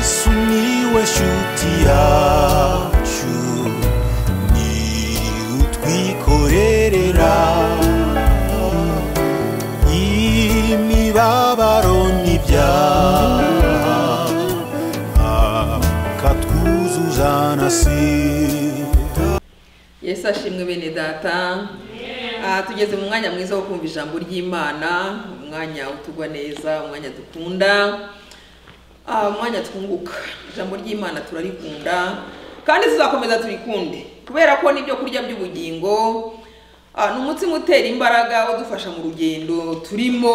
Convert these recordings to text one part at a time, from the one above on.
sumiłeś utiaciu ni utwikorerera imibabaro n'ibyaha akatwuzuza na sida yesu ashimwe bene data Ah, tugeze mu mwanya mwiza wo kumva ijambo ry'imana umwanya utugwa neza umwanya dukunda Ah, umwanya twunguka ijambo ry'imana turarikunda kandi tuzakomeza turikunde kubera ko n'ibyo kurya by'ubugingo ah, ni umutsima utera imbaraga udufasha mu rugendo turimo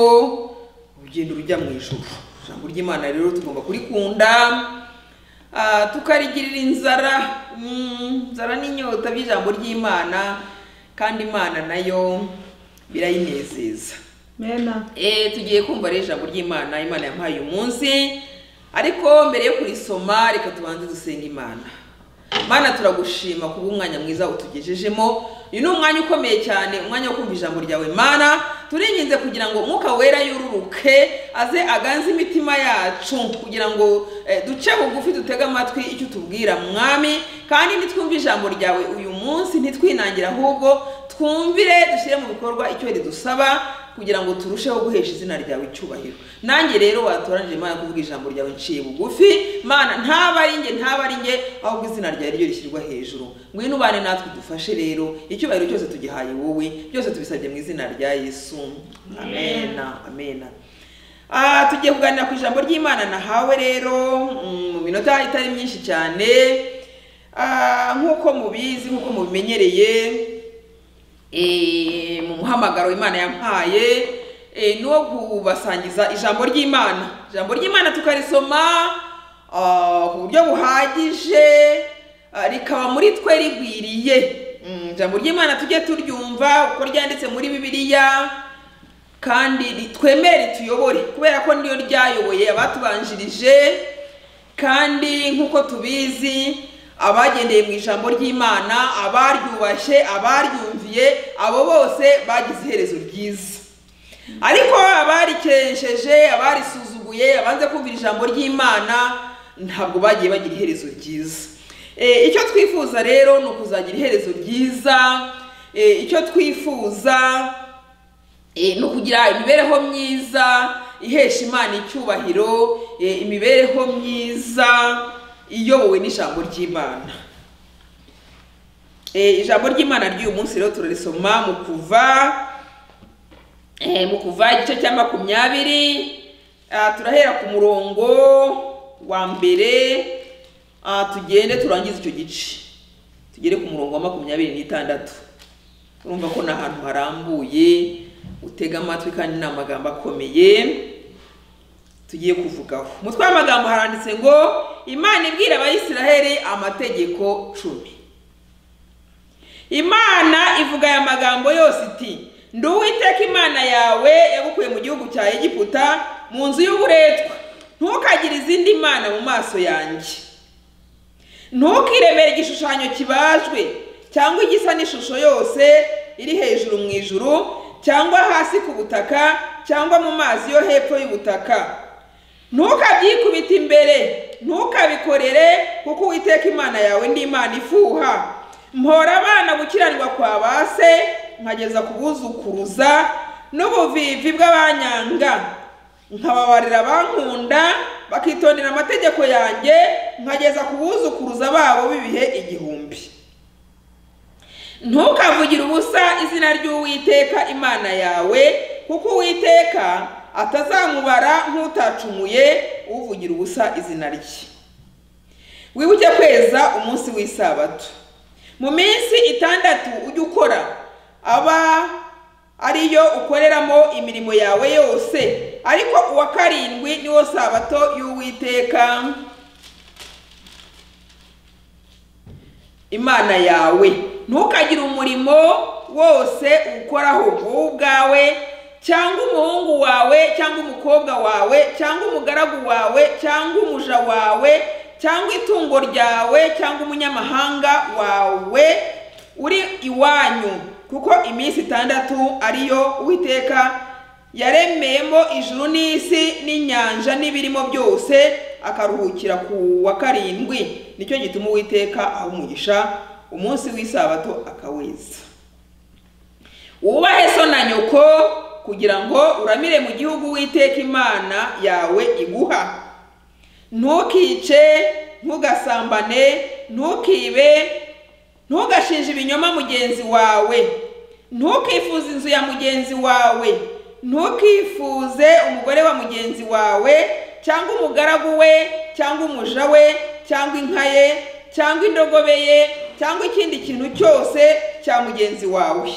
urugendo rujya mu ijuru ijambo ry'imana rero tugomba kurikunda Ah, tukarigirira inzara Mm, inzara n'inyota by'ijambo ry'imana kandi imana nayo birayinezeza mena Eh, tugiye kumva rero ijambo ry'imana imana yamuhaye uyu munsi ariko mbere yo kurisoma reka tubanze dusenga imana mana turagushima kuba umwanya mwiza utugejejemo uyu ni umwanya ukomeye cyane umwanya wo kumva ijambo ryawe mana turinginze kugira ngo umwuka wera yururuke aze aganze imitima yacu kugira ngo eh, duce bugufi dutege amatwi icyo utubwira mwami kandi nitwumve ijambo ryawe uyu munsi ntitwinangire ahubwo twumvire dushyire mu bikorwa icyo ridusaba kugira ngo turusheho guhesha izina ryawe icyubahiro nanjye rero watoranije imana kuvuga ijambo ryawe nciye bugufi mana ntaba ari nge ntaba ari nge ahubwo izina ryawe ryo rishyirwa hejuru ngwino ubane natwe dufashe rero icyubahiro cyose tugihaye wowe byose tubisabye mu izina rya yesu amena amena Ah, tugiye kuganira ku ijambo ry'imana nahawe rero mm, mu minota itari myinshi cyane Ah, nk'uko mubizi nk'uko mubimenyereye eh, mu muhamagaro imana yampaye eh, ni uwo kubasangiza ijambo ry'imana ijambo ry'imana tukarisoma ah, ku buryo buhagije ah, rikaba muri twe rigwiriye Mm, ijambo ry'imana tujye turyumva uko ryanditse muri bibiliya kandi ritwemere rituyobore kubera ko niyo ryayoboye abatubanjirije kandi nk'uko tubizi abagendeye mu ijambo ry'imana abaryubashye abaryumviye abo bose bagize iherezo ryiza ariko abarikesheje abarisuzuguye abanze kumvira ijambo ry'imana ntabwo bagiye bagira iherezo ryiza E, icyo twifuza rero ni ukuzagira iherezo ryiza E, icyo twifuza Eh, no kugira imibereho myiza ihesha imana icyubahiro eh, imibereho myiza iyobowe n'ijambo ry'imana Eh, ijambo ry'imana ry'uyu munsi rero turarisoma mu kuva eh, mu kuva igice cya makumyabiri Ah, turahera ku murongo wa mbere ah, tugende turangize icyo gice tugere ku murongo wa makumyabiri n'itandatu urumva ko ni ahantu harambuye utega amatwi kandi ni amagambo akomeye tugiye kuvugaho umutwe w'amagambo haranditse ngo imana ibwira abayisiraheli amategeko cumi imana ivuga aya magambo yose iti ndi uwiteka imana yawe yagukuye mu gihugu cya egiputa mu nzu y'uburetwa ntukagire izindi mana mu maso yanjye ntukiremere igishushanyo kibajwe cyangwa igisa n'ishusho yose iri hejuru mu ijuru cyangwa hasi ku butaka cyangwa mu mazi yo hepfo y'ubutaka ntukabyikubite imbere ntukabikorere kuko uwiteka imana yawe ndi imana ifuha mpora abana gukiranirwa kwa ba se nkageza kubuzukuruza n'ubuvivi bw'abanyanga nkababarira abankunda bakitondera amategeko yanjye nkageza ku buzukuruza babo b'ibihe igihumbi ntukavugire ubusa izina ry'uwiteka imana yawe kuko uwiteka atazamubara nk'utacumuye uvugira ubusa izina rye wibuke kweza umunsi w'isabato mu minsi itandatu ujye ukora aba ariyo ukoreramo imirimo yawe yose ariko uwa karindwi niwo sabato y'uwiteka imana yawe ntukagire umurimo wose uwukoraho wowe ubwawe cyangwa umuhungu wawe cyangwa umukobwa wawe cyangwa umugaragu wawe cyangwa umuja wawe cyangwa itungo ryawe cyangwa umunyamahanga wawe uri iwanyu kuko iminsi itandatu ariyo uwiteka yaremeyemo ijuru n'isi n'inyanja n'ibirimo byose akaruhukira ku wa karindwi nicyo gituma uwiteka aha umugisha umunsi w'isabato akaweza wubahe so na nyoko kugira ngo uramire mu gihugu witeka imana yawe iguha ntukice ntugasambane ntukibe ntugashinje ibinyoma mugenzi wawe ntukifuze inzu ya mugenzi wawe ntukifuze umugore wa mugenzi wawe cyangwa umugaragu we cyangwa umuja we cyangwa inka ye cyangwa indogobe ye cyangwa ikindi kintu cyose cya mugenzi wawe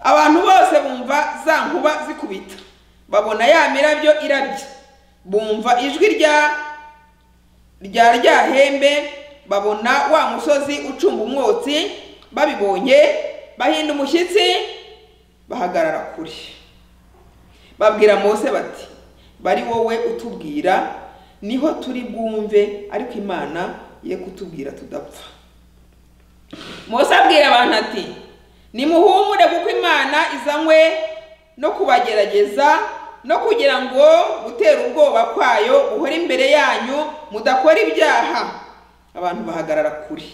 abantu bose bumva za nkuba zikubita babona ya mirabyo irabye bumva ijwi rya rya ryahembe babona wa musozi ucumba umwotsi babibonye bahinda umushyitsi bahagarara kure babwira mose bati bari wowe utubwira niho turi bwumve ariko imana ye kutubwira tudapfa mose abwira abantu ati nimuhumure kuko imana izanywe no kubagerageza no kugira ngo gutera ubwoba kwayo buhore imbere yanyu mudakora ibyaha abantu bahagarara kure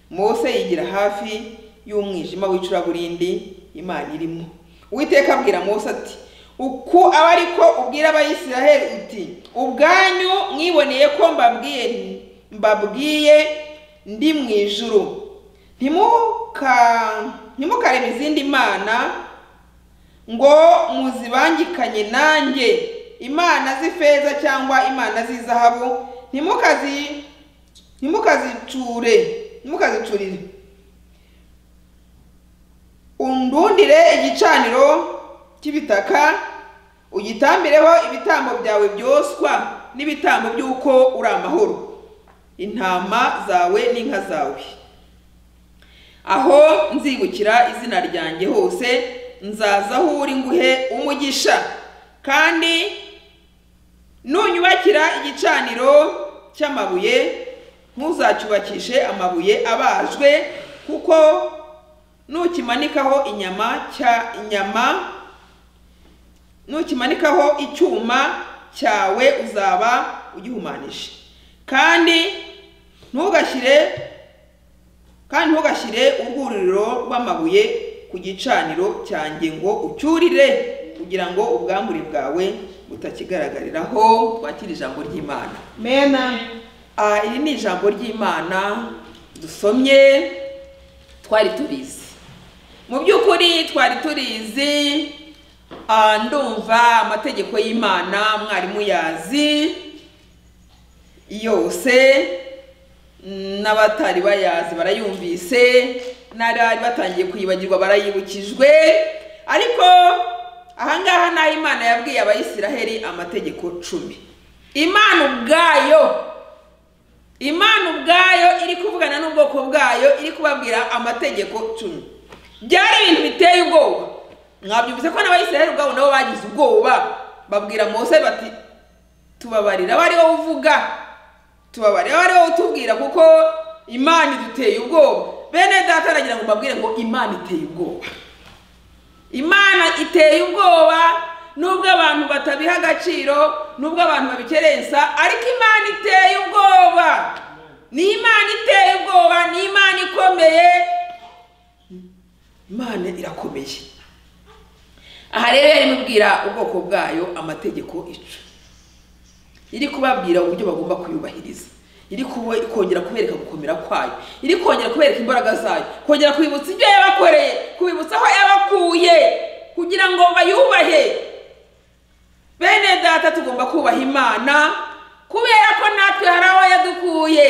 mose yigira hafi y'umwijima w'icuraburindi imana irimo uwiteka abwira mose ati uku aba ari ko ubwira abayisiraheli uti ubwanyu mwiboneye ko mbabwiye mbabwiye ndi mu ijuru ntimuka ntimukareme izindi mana ngo muzibangikanye nanjye imana z'ifeza cyangwa imana z'izahabu ntimukazi ntimukazicure ntimukazicurire undundire igicaniro cy'ibitaka ugitambireho ibitambo byawe byoswa n'ibitambo by'uko uri amahoro intama zawe n'inka zawe aho nzibukira izina ryanjye hose nzaza aho uri nguhe umugisha kandi nunyubakira igicaniro cy'amabuye ntuzacyubakishe amabuye abajwe kuko nukimanikaho inyama cya inyama nukimanikaho icyuma cyawe uzaba ugihumanije kandi ntugashyire kandi ntugashyire urwuriro rw'amabuye ku gicaniro cyanjye ngo ucyurire kugira ngo ubwambure bwawe butakigaragariraho twakire ijambo ry'imana mena Ah, iri ni ijambo ry'imana dusomye twari turizi mu by'ukuri twari turizi ah, ndumva amategeko y'imana mwarimu yazi yose n'abatari bayazi barayumvise n'abari batangiye kuyibagirwa barayibukijwe ariko ahangaha naho imana yabwiye abayisiraheli amategeko cumi imana ubwayo imana ubwayo iri kuvugana n'ubwoko bwayo iri kubabwira amategeko cumi byari ibintu biteye ubwoba mwabyumvise ko n'abayisiraheli ubwabo nabo bagize ubwoba babwira mose bati tubabarira abe ari wowe uvuga tubabarira abe ari wowe utubwira kuko imana iduteye ubwoba bene data aragira ngo mbabwire ngo imana iteye ubwoba imana iteye ubwoba nubwo abantu batabiha agaciro nubwo abantu babikerensa ariko imana iteye ubwoba ni imana iteye ubwoba ni imana ikomeye imana irakomeye aha rero yari imubwira ubwoko bwayo amategeko icumi iri kubabwira uburyo bagomba kuyubahiriza iri kubo- kongera kubereka gukomera kwayo iri kongera kubereka imbaraga zayo kongera kubibutsa ibyo yabakoreye kubibutsa aho yabakuye kugira ngo bayubahe bene data tugomba kubaha imana kubera ko natwe hari aho yadukuye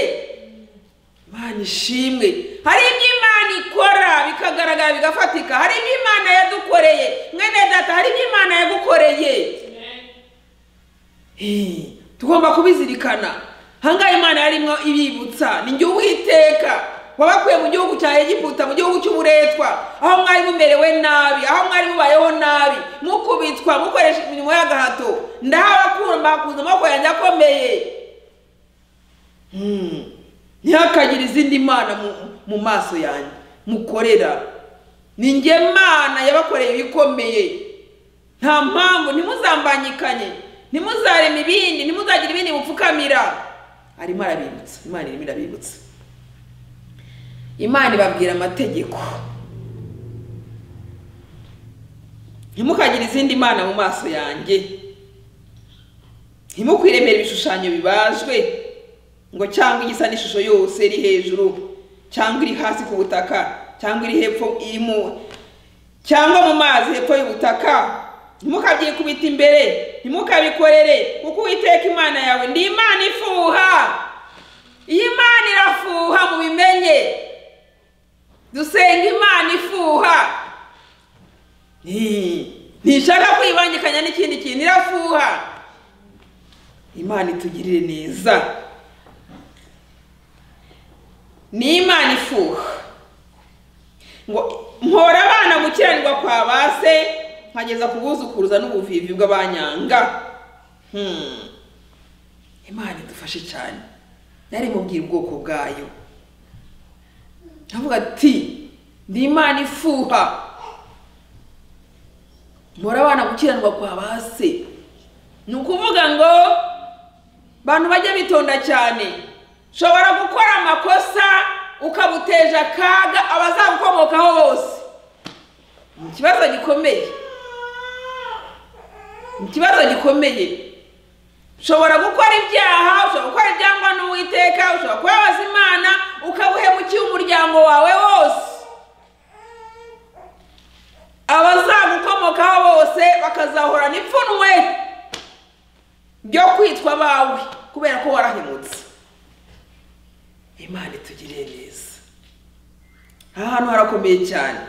imana ishimwe hari ibyo imana ikora bikagaragara bigafatika hari ibyo imana yadukoreye mwene data hari ibyo imana yagukoreye Hey, tugomba kubizirikana hangaha imana yarimo ibibutsa ni jye uwiteka wabakuye mu gihugu cya egiputa mu gihugu cy'uburetwa aho mwari mumerewe nabi aho mwari mubayeho nabi mukubitwa mukoresha imirimo y'agahato ndahabakura mbakuza amaboko yanjye akomeye Hmm. ntihakagire izindi mana mu- mu maso yanjye mukorera ni njye mana yabakoreye ibikomeye nta mpamvu ntimuzambanyikanye ntimuzarema ibindi ntimuzagire ibindi mupfuka mupfukamira arimo arabibutsa imana irimo irabibutsa imana ibabwira amategeko ntimukagire izindi mana mu maso yanjye ntimukwiremere ibishushanyo bibajwe ngo cyangwa igisa n'ishusho yose iri hejuru cyangwa iri hasi ku butaka cyangwa iri hepfo iri mu cyangwa mu mazi hepfo y'ubutaka ntimukabyikubite imbere ntimukabikorere kuko uwiteka imana yawe ndi imana ifuha iyi imana irafuha mubimenye dusenga imana ifuha Hi, ntishaka kwibangikanya n'ikindi kintu irafuha imana itugirire neza ni imana ifuha ngo mpora abana gukiranirwa kwa ba se nkageza ku buzukuruza n'ubuvivi bw'abanyanga Hmm. imana idufashe cyane nari mubwira ubwoko bwayo ndavuga ati ndi imana ifuha mpora abana gukiranirwa kwa ba se ni ukuvuga ngo bantu bajye bitonda cyane ushobora gukora amakosa ukabuteje akaga abazagukomokaho bose ni ikibazo gikomeye ni ikibazo gikomeye ushobora gukora ibyaha ushobora gukora ibyangwa n'uwiteka ushobora kubabaza imana ukabuhemukiye umuryango wawe wose abazagukomokaho bose bakazahora n'ipfunwe ryo kwitwa abawe kubera ko warahemutse imana itugiriye neza aha hantu harakomeye cyane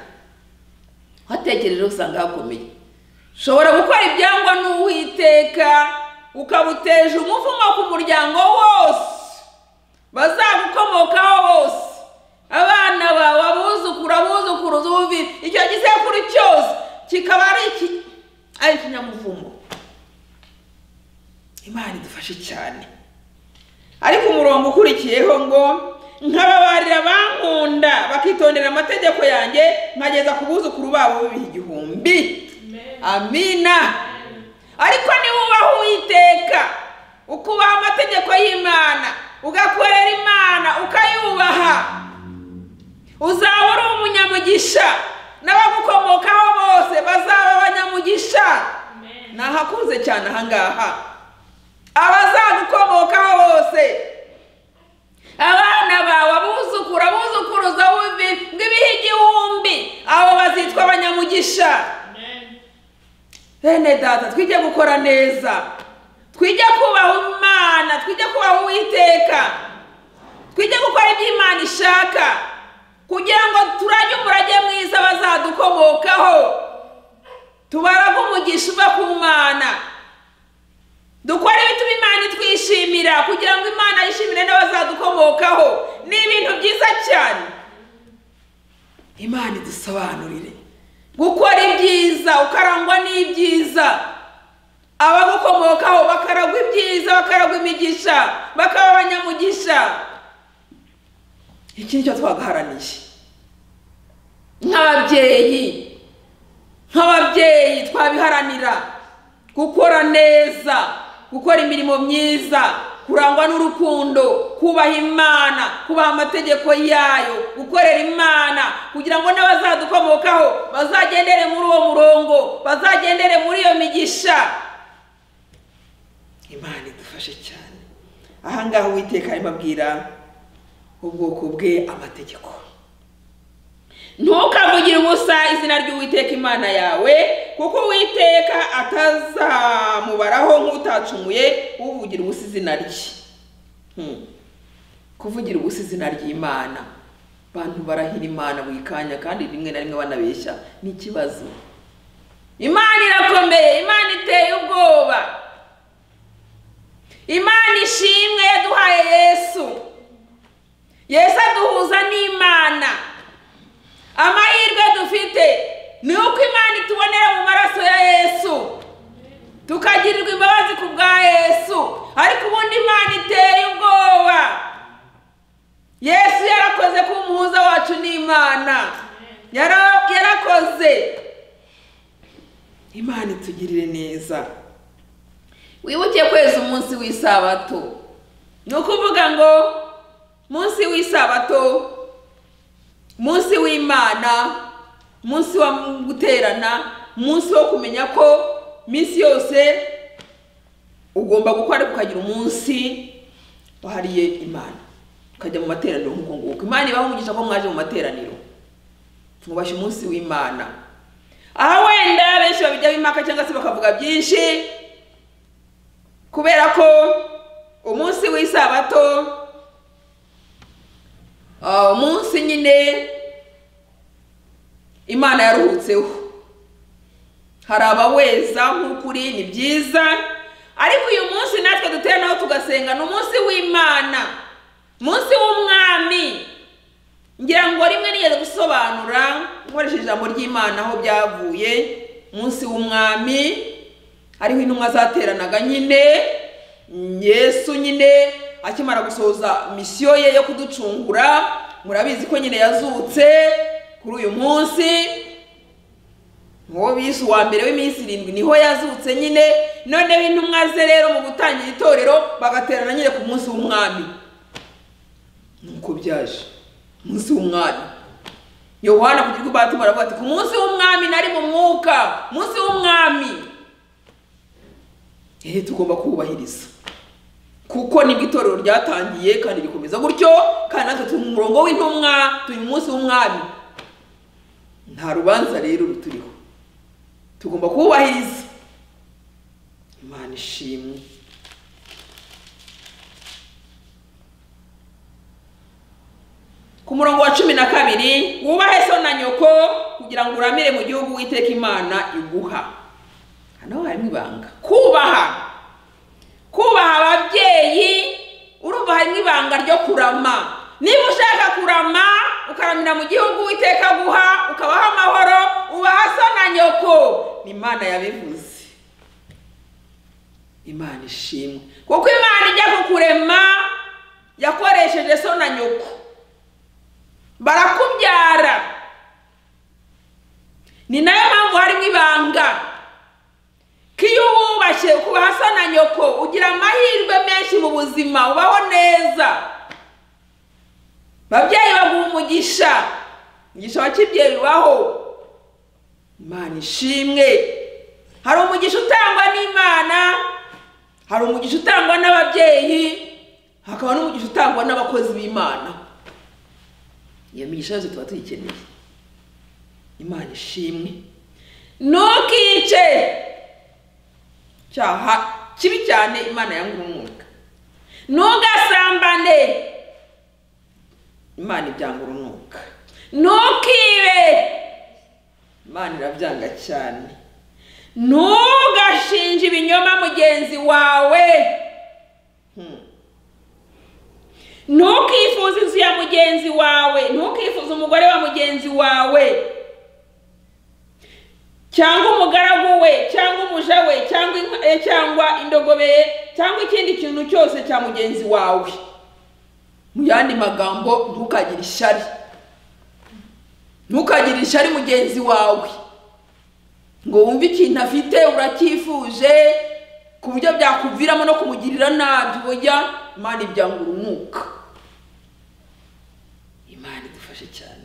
uhatekereje usanga hakomeye ushobora gukora ibyangwa n'uwiteka ukabuteje umuvumo ku muryango wose bazagukomokaho bose abana bawe abuzukuru abuzukuruza ubuvi icyo gisekuru cyose kikaba ari iki ari ikinyamuvumo imana idufashe cyane ariko umurongo ukurikiyeho ngo nkababarira bankunda bakitondera amategeko yanjye nkageza ku buzukuru babo b'ibihe igihumbi amina ariko niba ubaho uwiteka ukubaha amategeko y'imana ugakorera imana ukayubaha uzaba uri umunyamugisha n'abagukomokaho bose bazaba abanyamugisha ni ahakunze cyane ahangaha abazagukomokaho bose abana bawe abuzukuru abuzukuruza wumvi bw'ibihe igihumbi abo bazitwa abanyamugisha bene data twige gukora neza twige kubaha imana twige kubaha uwiteka twige gukora ibyo imana ishaka kugira ngo turage umurage mwiza bazadukomokaho tubarage umugisha uva ku mana dukore ibituma imana itwishimira kugira ngo imana yishimire n'abazadukomokaho ni ibintu byiza cyane imana idusobanurire gukora ibyiza ukarangwa n'ibyiza abagukomokaho bakaragwa ibyiza bakaragwa imigisha bakaba abanyamugisha iki nicyo twagaharaniye nk'ababyeyi nk'ababyeyi twabiharanira gukora neza gukora imirimo myiza kurangwa n'urukundo kubaha imana kubaha amategeko yayo gukorera imana kugira ngo n'abazadukomokaho bazagendere muri uwo murongo bazagendere muri iyo migisha imana idufashe cyane ahangaha uwiteka arimo abwira ubwoko bwe amategeko ntukavugire ubusa izina ry'uwiteka imana yawe kuko uwiteka atazamubaraho nk'utacumuye uvugira ubusa izina rye Hmm. kuvugira ubusa izina ry'imana abantu barahira imana buri kanya kandi rimwe na rimwe banabeshya ni ikibazo imana irakomeye imana iteye ubwoba imana ishimwe yaduhaye yesu yesu aduhuza n'imana amahirwe dufite ni uko imana itubonera mu maraso ya yesu tukagirirwa imbabazi ku bwa yesu ariko ubundi imana iteye ubwoba yesu yarakoze ku muhuza wacu n'imana Yara- yarakoze imana itugirire neza wibuke kweza umunsi w'isabato ni ukuvuga ngo munsi w'isabato munsi w'imana munsi wa guterana munsi wo kumenya ko minsi yose ugomba gukora ariko ukagira umunsi wahariye imana ukajya mu materaniro nk'uko nguko imana ibahungisha ko mwaje mu materaniro mwubashye umunsi w'imana aha wenda benshi babijyaho impaka cyangwa se bakavuga byinshi kubera ko umunsi w'isabato ah, umunsi nyine imana yaruhutseho hari abaweza nk'ukuri ni byiza ariko uyu munsi natwe duteranaho tugasenga ni umunsi w'imana umunsi w'umwami ngira ngo rimwe nigeze gusobanura nkoresheje ijambo ry'imana aho byavuye umunsi w'umwami hariho intumwa zateranaga nyine yesu nyine akimara gusoza misiyo ye yo kuducungura murabizi ko nyine yazutse kuri uyu munsi uwo bise uwa mbere w'iminsi irindwi niho yazutse nyine noneho intumwa ze rero mu gutangira itorero bagaterana nyine ku munsi w'umwami nuko byaje umunsi w'umwami yohana kugira ngo ubahate baravuga ati ku munsi w'umwami nari mu mwuka umunsi w'umwami ehe tugomba kuwubahiriza kuko nibwo itorero ryatangiye kandi rikomeza gutyo kandi natwe turi mu murongo w'intumwa turi mu munsi w'umwami nta rubanza rero ruturiho tugomba kuwubahiriza imana ishimwe ku murongo wa cumi na kabiri wubahe so na nyoko kugira ngo uramire mu gihugu witeka imana iguha hano harimo ibanga kubaha kubaha ababyeyi urumva harimo ibanga ryo kurama niba ushaka kurama ukaramira mu gihugu witeka guha ukabaho amahoro ubaha so na nyoko ni imana yabivuze imana ishimwe kuko imana ijya kukurema yakoresheje so na nyoko barakubyara ni nayo mpamvu harimo ibanga ko iyo wubashye ukuba hasa na nyoko ugira amahirwe menshi mu buzima ubaho neza babyeyi baguha umugisha umugisha wa kibyeyi ubaho imana ishimwe hari umugisha utangwa n'imana hari umugisha utangwa n'ababyeyi hakaba n'umugisha utangwa n'abakozi b'imana iyo migisha yose tuba tuyikeneye imana ishimwe ntukice cyaha kibi cyane imana yanga urunuka ntugasambane imana ibyanga urunuka ntukibe imana irabyanga cyane ntugashinje ibinyoma mugenzi wawe Hmm. ntukifuze inzu ya mugenzi wawe ntukifuze umugore wa mugenzi wawe cyangwa umugaragu we cyangwa umuja we cyangwa inka ye cyangwa indogobe ye cyangwa ikindi kintu cyose cya mugenzi wawe mu yandi magambo ntukagire ishyari ntukagire ishyari mugenzi wawe ngo wumve ikintu afite uracyifuje ku buryo byakuviramo no kumugirira nabi burya imana ibyanga urunuka imana idufashe cyane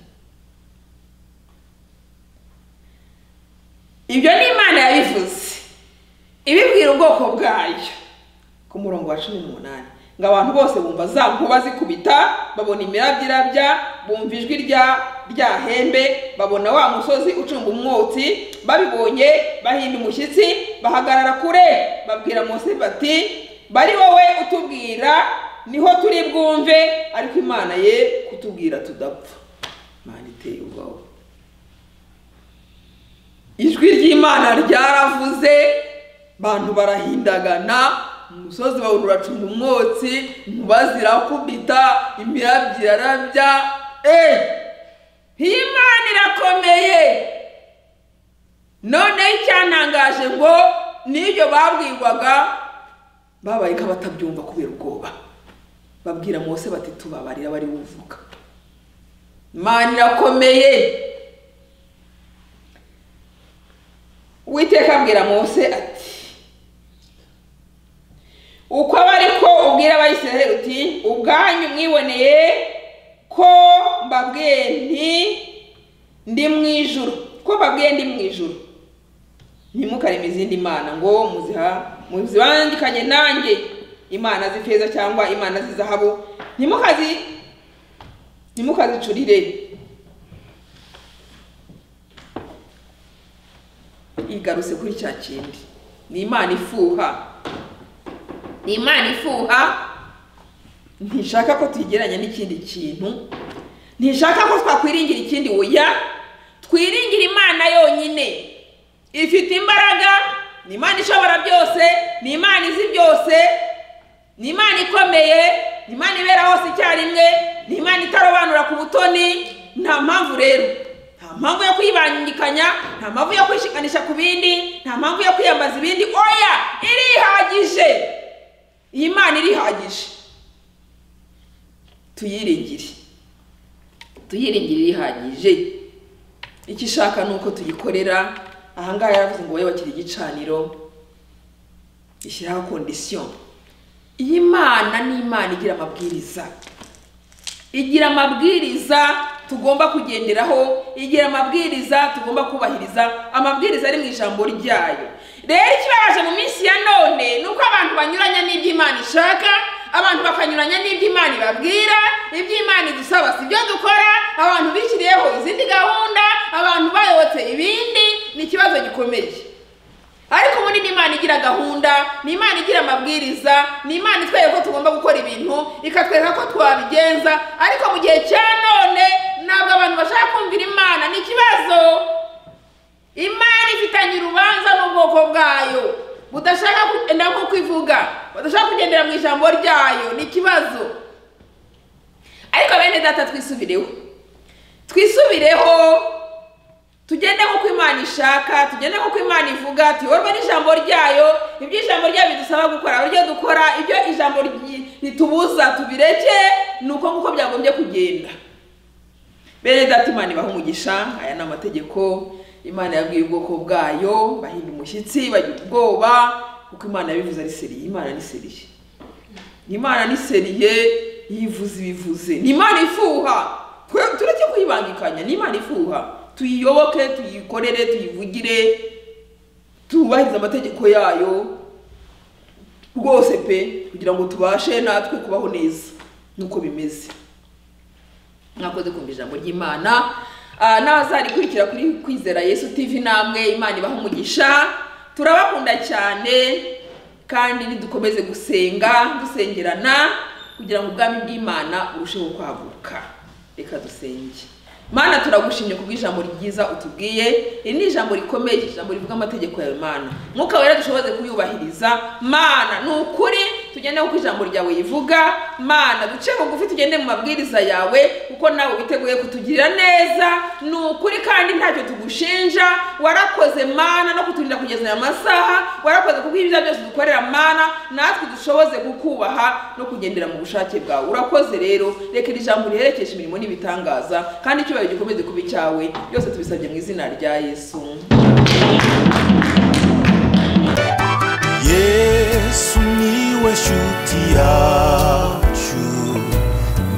ibyo ni imana yabivuze ibibwira ubwoko bwayo ku murongo wa cumi n'umunani ngo abantu bose bumva za nkuba zikubita babona imirabyo irabya bumva ijwi rya rya hembe babona wa musozi ucumba umwotsi babibonye bahinda umushyitsi bahagarara kure babwira mose bati bari wowe utubwira niho turi bwumve ariko imana ye kutubwira tudapfa imana iteye ubwoba ijwi ry'imana ryaravuze bantu barahindagana umusozi bawura uracunga umwotsi inkuba zirakubita imirabyo irarabya eee iyi imana irakomeye noneho icyantangaje ngo n'ibyo babwirwaga babaye nk'abatabyumva kubera ubwoba babwira mose bati tubabarira bari buvuga imana irakomeye uwiteka abwira mose ati uko aba ariko ubwira abayisiraheli uti ubwanyu mwiboneye ko mbabwiye nti ndi mu ijuru ko mbabwiye ndi mu ijuru ntimukareme izindi mana ngo muziha muzibangikanye nanjye imana z'ifeza cyangwa imana z'izahabu ntimukazi ntimukazicurire igarutse kuri cya kindi ni imana ifuha ni imana ifuha ntishaka ko tuyigeranya n'ikindi kintu ntishaka ko twakwiringira ikindi oya twiringira imana yonyine ifite imbaraga ni imana ishobora byose ni imana izi byose ni imana ikomeye ni imana ibera hose icyarimwe ni imana itarobanura ku butoni nta mpamvu rero nta mpamvu yo kwibangikanya nta mpamvu yo kwishikanisha ku bindi nta mpamvu yo kwiyambaza ibindi oya irihagije iyi mana irihagije tuyiringire tuyiringire irihagije icyo ishaka ni uko tuyikorera ahangaha yaravuze ngo wowe bakira igicaniro ishyiraho kondisiyo iyi mana ni imana igira amabwiriza igira amabwiriza tugomba kugenderaho igira amabwiriza tugomba kubahiriza amabwiriza ari mu ijambo ryayo rero ikibabaje mu minsi ya none ni uko abantu banyuranya n'ibyo imana ishaka abantu bakanyuranya n'ibyo imana ibabwira ibyo imana idusaba si byo dukora abantu bishyiriyeho izindi gahunda abantu bayobotse ibindi ni ikibazo gikomeye ariko ubundi ni imana igira gahunda ni imana igira amabwiriza ni imana itwereka ko tugomba gukora ibintu ikatwereka ko twabigenza ariko mu gihe cya none ntabwo abantu bashaka kumvira imana ni ikibazo imana ifitanye urubanza n'ubwoko bwayo budashaka kugenda nko kwivuga budashaka kugendera mu ijambo ryayo ni ikibazo ariko bene data twisubireho twisubireho tugende nk'uko imana ishaka tugende nk'uko imana ivuga tuyoborwe n'ijambo ryayo ibyo ijambo ryayo bidusaba gukora uburyo dukora ibyo ijambo ryi- ritubuza tubireke ni uko nguko byagombye kugenda bene data imana ibaha umugisha aya ni amategeko imana yabwiye ubwoko bwayo bahinda umushyitsi bagira ubwoba kuko imana yabivuze ari seriye imana ni seriye ni imana ni seriye yivuze ibivuze ni imana ifuha twe tureke kuyibangikanya ni imana ifuha tuyiyoboke tuyikorere tuyivugire tubahirize amategeko yayo rwose pe kugira ngo tubashe natwe kubaho neza nuko bimeze mwakoze kumva ijambo ry'imana Ah, n'abazarikurikira kuri kwizera yesu tv namwe imana ibaha umugisha turabakunda cyane kandi nidukomeze gusenga dusengerana kugira ngo ubwami bw'imana burusheho kwaguka reka dusenge mana turagushimye ku bw'ijambo ryiza utubwiye iri ni ijambo rikomeye ijambo rivuga amategeko yawe mana mwuka wera dushoboze kuyubahiriza mana ni ukuri tugende kuko ijambo ryawe rivuga mana duce bugufi tugende mu mabwiriza yawe kuko nawe witeguye kutugirira neza ni ukuri kandi ntacyo tugushinja warakoze mana no kuturinda kugeza aya masaha warakoze kuko ibyo byose dukorera mana natwe dushoboze kukubaha no kugendera mu bushake bwawe urakoze rero reka iri jambo riherekeshe imirimo n'ibitangaza kandi icyubahiro gikomeze kuba icyawe byose tubisabye mu izina rya yesu yesu niwe shuti yacu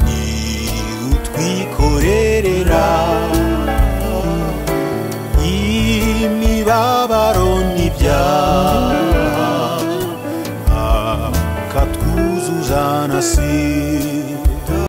niwe utwikorerera imibabaro n'ibyaha akatwuzuza na sida